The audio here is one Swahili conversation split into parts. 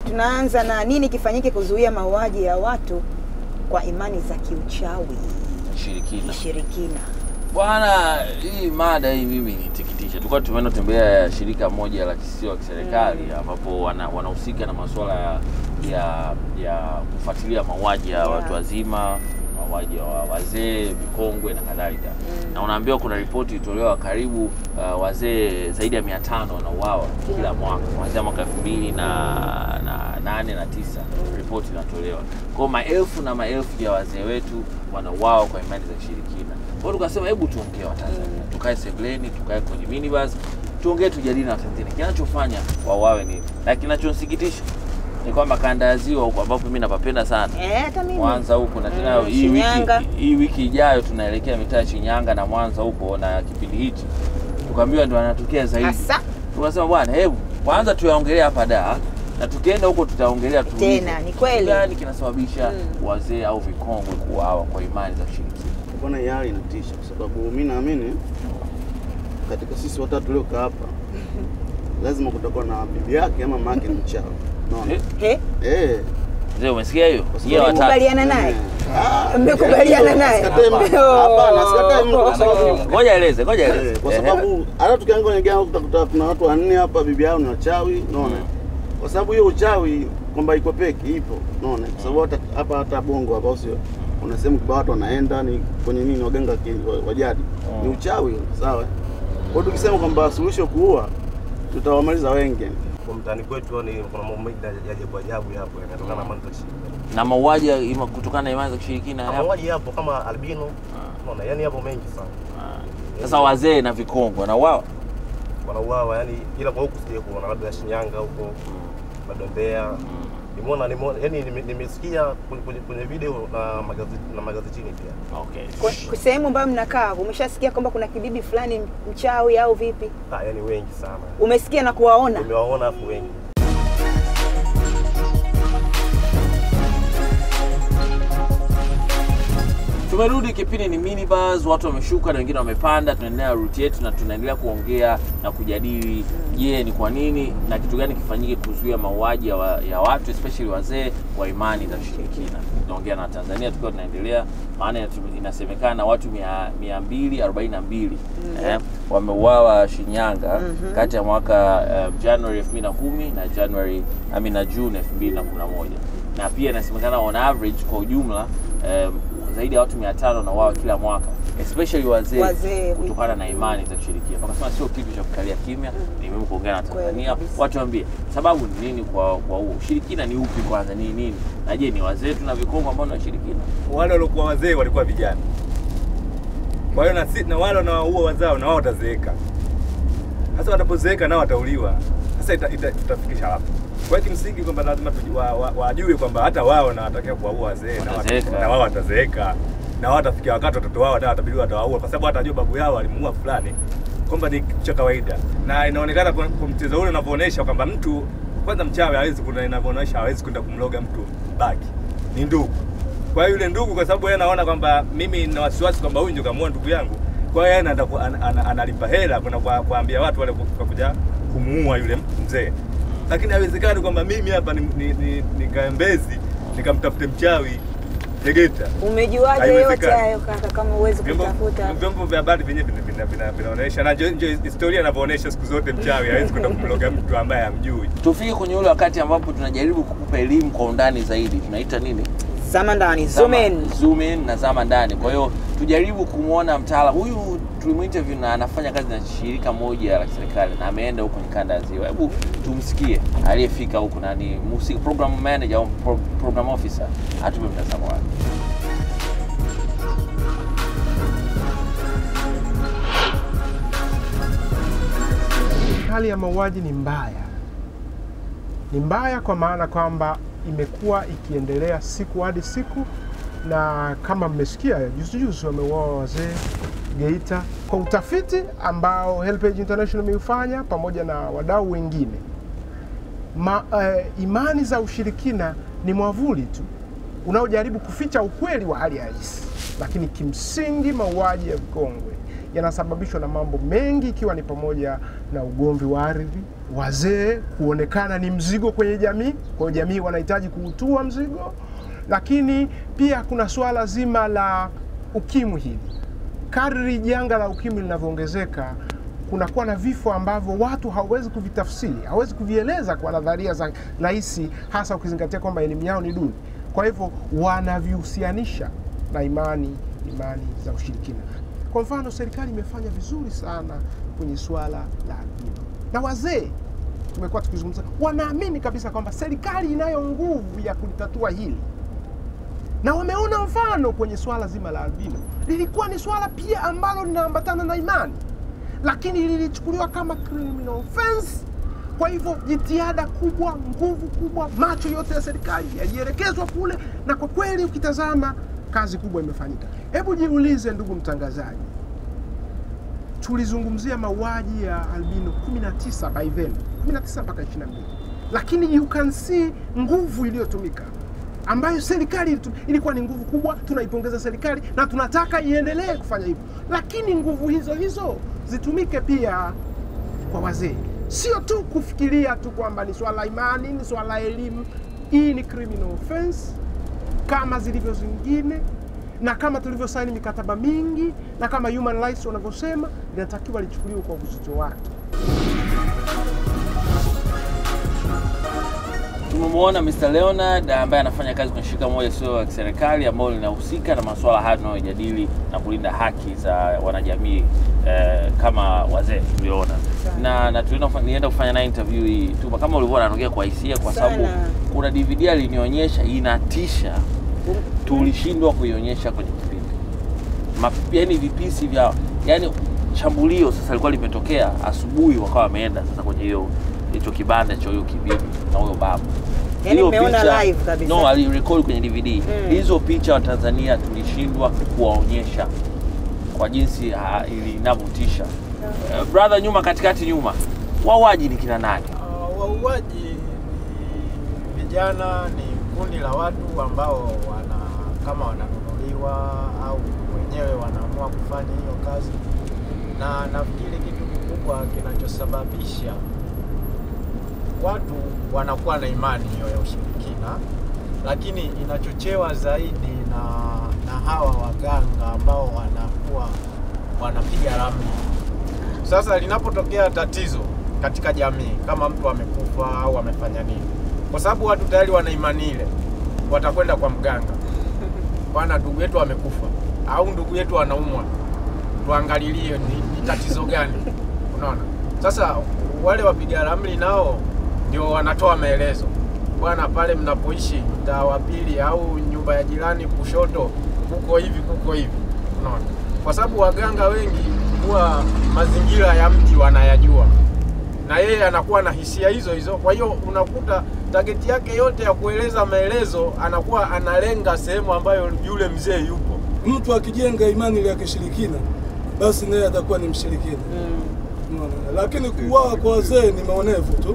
tunaanza na nini kifanyike kuzuia mauaji ya watu kwa imani za kiuchawi Shirikina. kishirikina. Bwana, hii mada hii mimi nitikitisha. Tulikuwa tumeenda tembea shirika moja la kisio la kiserikali ambapo wana- wanahusika na masuala ya ya, ya kufuatilia mauaji ya Yeah. watu wazima, mauaji ya wa- wazee, vikongwe na kadhalika. Na unaambiwa kuna ripoti ilitolewa karibu uh, wazee zaidi ya 500 wanauawa kila mwaka kuanzia mwaka 2000 na na nane na tisa ripoti inatolewa. Kwa hiyo maelfu na maelfu ya wazee wetu wanauawa kwa imani za kishirikina. Kwa hiyo tukasema hebu tuongee Watanzania, tukae sebuleni, tukae kwenye minibus, tuongee, tujadili na Watanzania kinachofanya wauawe nini, na kinachonsikitisha ni kwamba kanda ya ziwa huko ambapo mimi napapenda sana Eh, hata mimi. Mwanza huko na tena Mm, hii wiki Shinyanga. hii wiki ijayo tunaelekea mitaa ya Shinyanga na Mwanza huko, na kipindi hichi tukaambiwa ndio anatokea zaidi. Hasa Tukasema bwana, hebu kwanza tuyaongelea hapa da na tukienda huko tutaongelea tu Tena, ni kweli. gani kinasababisha Mm. wazee au vikongwe kuuawa kwa imani za kishirikina. Bwana, hii hali inatisha kwa sababu mi naamini katika sisi watatu tuliokaa hapa lazima kutakuwa na bibi yake ama mama yake ni mchawi. Unaona? Eh, he, Eh. Mzee, umesikia hiyo? Kwa Nyie watatu. mmekubaliana naye? Ah, Mmekubaliana naye? sikatai mtu. Hapana, sikatai mtu kwa sababu Ngoja eleze, ngoja Eh, eleze. kwa Ehe. sababu hata tukiangalia kwenye gang utakuta kuna watu wanne hapa, bibi yao ni wachawi, unaona. Mm. Kwa sababu hiyo uchawi kwamba iko peke ipo, unaona. Kwa sababu hata hapa hata Bongo hapa sio kuna sehemu kibao watu wanaenda ni kwenye nini waganga ki- wa- wa jadi Mm. ni uchawi, sawa. Kwa hiyo tukisema kwamba suluhisho kuua, tutawamaliza wengi. kwa mtaani kwetu ni kuna mambo mengi ya ajabu ajabu yapo yanatokana na mambo ya kishirikina. Na mauaji ya ima- kutokana na imani za kishirikina Na yapo. Mauaji yapo kama albino, unaona, yani yapo mengi sana. Ah. Sasa wazee na vikongwe wanauawa. Wanauawa yani, ila kwa huku sije kuona, labda Shinyanga huko, labda Mbeya. Nimeona nimeona yani nime- nimesikia kwenye- kwenye kwenye video na magazeti na magazetini pia. Okay. Kwa kwa sehemu ambayo mnakaa umeshasikia kwamba kuna kibibi fulani mchawi au vipi? Ah, yani wengi sana. Umesikia na kuwaona? Nimewaona afu wengi. Tumerudi, kipindi ni minibus, watu wameshuka na wengine wamepanda. Tunaendelea route yetu na tunaendelea kuongea na kujadili, je, ni kwa nini na kitu gani kifanyike kuzuia mauaji ya, wa, ya watu especially wazee wa imani za kishirikina. Tunaongea na Tanzania tukiwa tunaendelea, maana inatu- inasemekana watu mia- mia mbili arobaini na mbili eh, wameuawa Shinyanga kati ya mwaka uh, January 2010 na January I mean, na June 2011 na pia inasemekana on average kwa ujumla um, zaidi ya watu 500 na wao kila mwaka especially wazee Wazee. kutokana na imani za kishirikina. Wakasema sio kitu cha kukalia kimya, ni muhimu kuongea na Kweli Tanzania, kabisa. watu waambie sababu ni nini kwa kwa huo ushirikina ni upi kwanza, ni nini na je ni wazee tu na vikongwe ambao ni washirikina? wale waliokuwa wazee walikuwa vijana. Kwa hiyo na, si- na wale wanaoua wazao na wao watazeeka. Sasa watapozeeka nao watauliwa. Sasa ita, ita, itafikisha wapi? Kwa hiyo kimsingi kwamba lazima tuji- wa- wa- wajue kwamba hata wao na watakia kuwaua wazee na wata- Watazeeka. na wao watazeeka na wao watafikia wakati watoto wao nao watabidi watawaua, kwa sababu watajua babu yao alimuua fulani, kwamba ni kitu cha kawaida, na inaonekana kwa kwa mchezo ule unavyoonyesha kwamba mtu kwanza mchawi hawezi kuna inavyoonyesha hawezi kwenda kumloga mtu baki, ni ndugu. Kwa hiyo yule ndugu, kwa sababu yeye anaona kwamba mimi nina wasiwasi kwamba huyu ndio kamuua ndugu yangu, kwa hiyo yeye anaenda ku- ana- ana- analipa hela kwenda kwa- kuambia watu wale kwa kuja kumuua yule mzee, lakini haiwezekani kwamba mimi hapa ni, ni, ni, nikae Mbezi nikamtafute mchawi Tegeta. Umejuaje Haiwezekani. yote hayo kaka kama uwezi Vyombo kutafuta? vyombo vya habari vyenyewe vina- vina- vina- vinaonyesha na ndio- ndio historia inavyoonyesha siku zote mchawi hawezi kwenda kumloga mtu ambaye hamjui. Tufike kwenye ule wakati ambapo tunajaribu kukupa elimu kwa undani zaidi, tunaita nini? Zama ndani, zoom Zama- in. zoom in na zama ndani. Kwa hiyo tujaribu kumwona mtaalamu huyu, tulimuinterview na anafanya kazi na shirika moja la serikali na ameenda huko kwenye kanda ya Ziwa. Hebu tumsikie aliyefika huko na ni musi- program manager au pro, program officer, atupe mtazamo wake. hali ya mauaji ni mbaya. Ni mbaya kwa maana kwamba imekuwa ikiendelea siku hadi siku, na kama mmesikia juzi juzi wameuawa wazee Geita. Kwa utafiti ambao Helpage International imeufanya pamoja na wadau wengine, ma, eh, imani za ushirikina ni mwavuli tu unaojaribu kuficha ukweli wa hali halisi, lakini kimsingi mauaji ya vikongwe yanasababishwa na mambo mengi, ikiwa ni pamoja na ugomvi wa ardhi, wazee kuonekana ni mzigo kwenye jamii, kwa hiyo jamii wanahitaji kuutua mzigo, lakini pia kuna suala zima la ukimwi hili kadri janga la ukimwi linavyoongezeka kunakuwa na vifo ambavyo watu hawawezi kuvitafsiri, hawawezi kuvieleza kwa nadharia za rahisi, hasa ukizingatia kwamba elimu yao ni duni. Kwa hivyo wanavihusianisha na imani imani za ushirikina. Kwa mfano, serikali imefanya vizuri sana kwenye suala la albino, na wazee tumekuwa tukizungumza, wanaamini kabisa kwamba serikali inayo nguvu ya kulitatua hili na wameona mfano kwenye swala zima la albino. Lilikuwa ni swala pia ambalo linaambatana na imani, lakini lilichukuliwa kama criminal offense. Kwa hivyo jitihada kubwa, nguvu kubwa, macho yote ya serikali yalielekezwa kule, na kwa kweli ukitazama kazi kubwa imefanyika. Hebu jiulize, ndugu mtangazaji, tulizungumzia mauaji ya albino 19 by then 19 mpaka 22, lakini you can see nguvu iliyotumika ambayo serikali ilitu- ilikuwa ni nguvu kubwa. Tunaipongeza serikali na tunataka iendelee kufanya hivyo, lakini nguvu hizo hizo zitumike pia kwa wazee, sio tu kufikiria tu kwamba ni swala la imani, ni swala la elimu. Hii ni criminal offense kama zilivyo zingine, na kama tulivyosaini mikataba mingi, na kama human rights wanavyosema, linatakiwa lichukuliwe kwa uzito wake. Tumemwona Mr. Leonard ambaye anafanya kazi kwenye shirika moja sio la kiserikali ambalo linahusika na masuala haya tunayojadili na kulinda haki za wanajamii eh, kama wazee tuliona na, na tulienda kufa- nilienda kufanya naye interview hii tu kama ulivyoona anaongea kwa hisia kwa sababu Sana. kuna DVD alinionyesha inatisha, tulishindwa kuionyesha kwenye kipindi Ma- yaani vipisi vya yani shambulio sasa lilikuwa limetokea asubuhi, wakawa wameenda sasa kwenye hiyo hicho kibanda cha huyo kibibi na huyo babu. Yaani Hiyo mmeona picha- live kabisa. No, alirekodi kwenye DVD. Mm. Hizo picha wa Tanzania tulishindwa kuwaonyesha kwa jinsi ah, ili- inavyotisha. Eh, brother, nyuma katikati, nyuma, wauaji ni kina nani? Uh, wauaji ni vijana, ni kundi la watu ambao wana kama wananunuliwa au wenyewe wanaamua kufanya hiyo kazi, na nafikiri kitu kikubwa kinachosababisha watu wanakuwa na imani hiyo ya ushirikina, lakini inachochewa zaidi na, na hawa waganga ambao wanakuwa wanapiga ramli. Sasa linapotokea tatizo katika jamii, kama mtu amekufa au amefanya nini, kwa sababu watu tayari wana imani ile, watakwenda kwa mganga, bwana, ndugu yetu amekufa au ndugu yetu anaumwa, tuangalilie ni, ni tatizo gani. Unaona, sasa wale wapiga ramli nao ndio wanatoa maelezo, bwana, pale mnapoishi mtaa wa pili au nyumba ya jirani kushoto, kuko hivi, kuko hivi. Unaona, kwa sababu waganga wengi huwa mazingira ya mji wanayajua na yeye anakuwa na hisia hizo hizo. Kwa hiyo unakuta tageti yake yote ya kueleza maelezo anakuwa analenga sehemu ambayo yule mzee yupo. mtu akijenga imani ile ya kishirikina basi naye atakuwa ni mshirikina Unaona? lakini kuuawa kwa wazee ni maonevu tu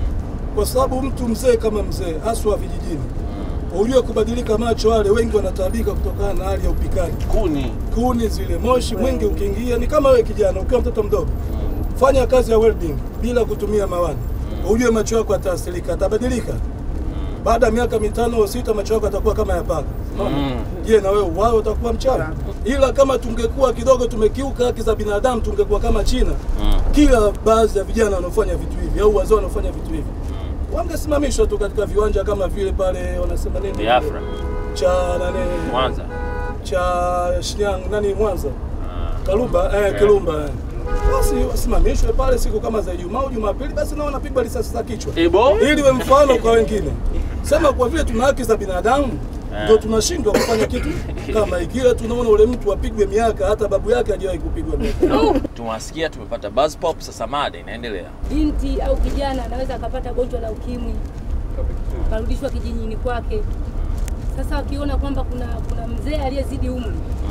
kwa sababu mtu mzee kama mzee haswa vijijini ujue kubadilika macho wale wengi wanataabika kutokana na hali ya upikaji Kuni. kuni zile moshi mwingi ukiingia ni kama wewe kijana ukiwa mtoto mdogo fanya kazi ya welding bila kutumia mawani ujue macho yako yataathirika atabadilika baada ya miaka mitano au sita macho yako atakuwa kama ya paka Mm. je na wewe wao utakuwa mchawi ila kama tungekuwa kidogo tumekiuka haki za binadamu tungekuwa kama China Mm. kila baadhi ya vijana wanaofanya vitu hivi au wazee wanaofanya vitu hivi wangesimamishwa tu katika viwanja kama vile pale wanasema nini Biafra, cha nani Mwanza. cha Shinyanga nani Mwanza Ah. Kalumba eh, Yeah. Kilumba eh. Basi wasimamishwe pale siku kama za Ijumaa au Jumapili, basi nao wanapigwa risasi za kichwa Ebo? ili we mfano kwa wengine. Sema kwa vile tuna haki za binadamu Eh. ndio tunashindwa kufanya kitu kama hiki. Ila tunaona ule mtu apigwe miaka, hata babu yake hajawahi kupigwa miaka. Tumewasikia, tumepata buzz pop, sasa mada inaendelea. binti au kijana anaweza akapata gonjwa la ukimwi akarudishwa kijijini kwake. Sasa wakiona kwamba kuna kuna mzee aliyezidi umri,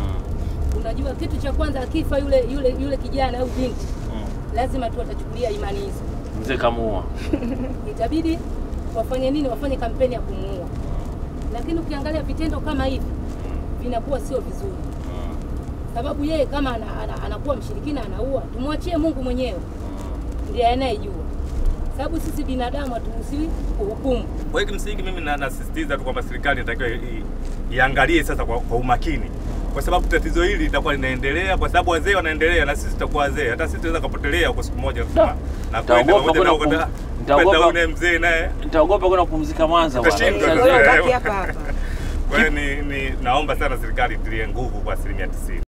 unajua kitu cha kwanza akifa yule yule yule kijana au binti, lazima tu watachukulia imani hizo, Mzee kamuua. itabidi wafanye nini? Wafanye kampeni ya kumuua. Lakini ukiangalia vitendo kama hivi vinakuwa sio vizuri. sababu yeye kama ana, ana, anakuwa mshirikina anaua, tumwachie Mungu mwenyewe ndiye anayejua, sababu sisi binadamu haturuhusiwi kuhukumu. Kwa hiyo kimsingi mimi na- nasisitiza tu kwamba serikali inatakiwa i- i- iangalie sasa kwa, kwa umakini, kwa sababu tatizo hili litakuwa linaendelea, kwa sababu wazee wanaendelea na sisi tutakuwa wazee, hata sisi tunaweza kupotelea huko siku moja kusema na kwenda Nitaogopa pamoja na kwenda kwenda kum- nitaogopa- kwenda ule mzee naye Nitaogopa kwenda kupumzika Mwanza bwana. Utashindwa. Sasa- Wewe baki hapa hapa. Kwa hiyo ni, ni naomba sana serikali itilie nguvu kwa asilimia tisini.